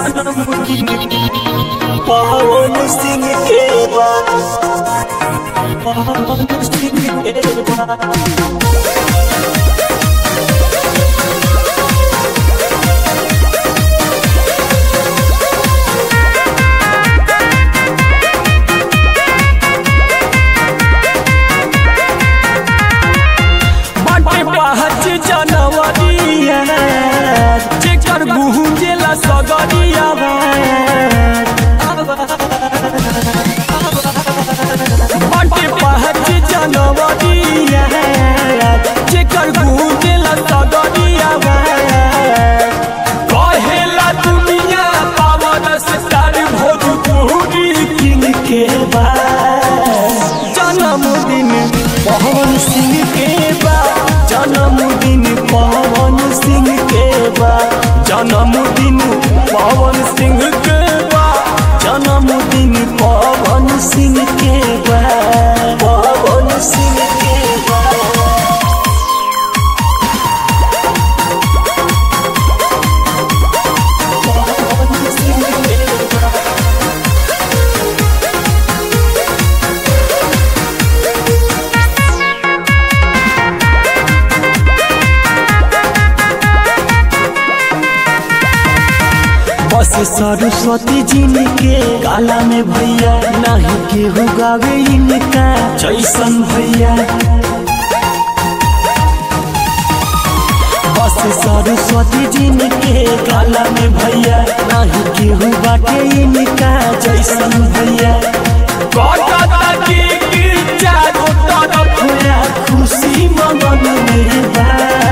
जन्मदिन पवन सिंह के बा पवन सिंह के बा बाटे पहच जनवरिया जेकर गुंजेला सगरिया बाटे पहच जनवरिया जेकर गुंजेला सगरिया कहेला दुनिया पावन स्टार भोजपुरी किंग के बा जन्मदिन पवन सिंह के बा जन्मदिन पवन सिंह के बा जन्मदिन पवन सिंह के बा जन्मदिन पवन सिंह के बा पवन सिंह के बा पवन सिंह के बा बस सरस्वती जी के गाला में भैया नहीं केहू गावे इनका जैसन भैया बस सरस्वती जी के गाला में भैया नहीं केहू बाटे इनका जैसन भैया कटता के के चारों तरफ है खुशी मगन में बा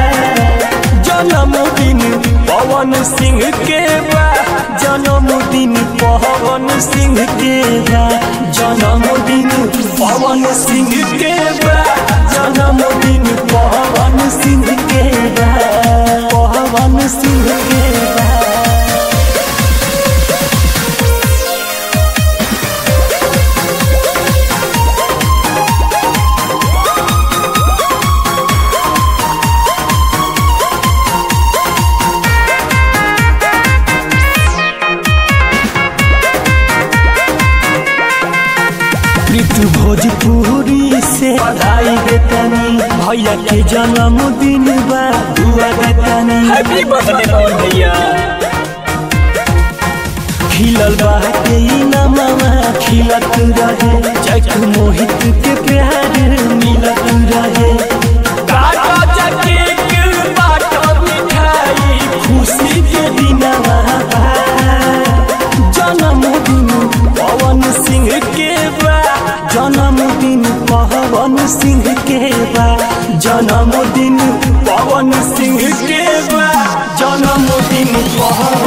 जन्मदिन पवन सिंह के बा जन्मदिन पवन सिंह के बा जन्मदिन पवन सिंह के बा जन्मदिन पवन सिंह के बा पवन सिंह के बा ऋतु भोजपुरी से बधाई देतनी भैया के जन्मदिन बा दुआ देतनी हैप्पी बर्थडे पवन भैया खिलल बाटे ई नमवा खिलत रहे जग मोहित के प्यार मिलत रहे काटा जके के बाटा मिठाई खुशी के दिनवा बा जन्मदिन पवन सिंह के बा जन्मदिन पवन सिंह के बा जन्मदिन पवन सिंह के बा जन्मदिन पवन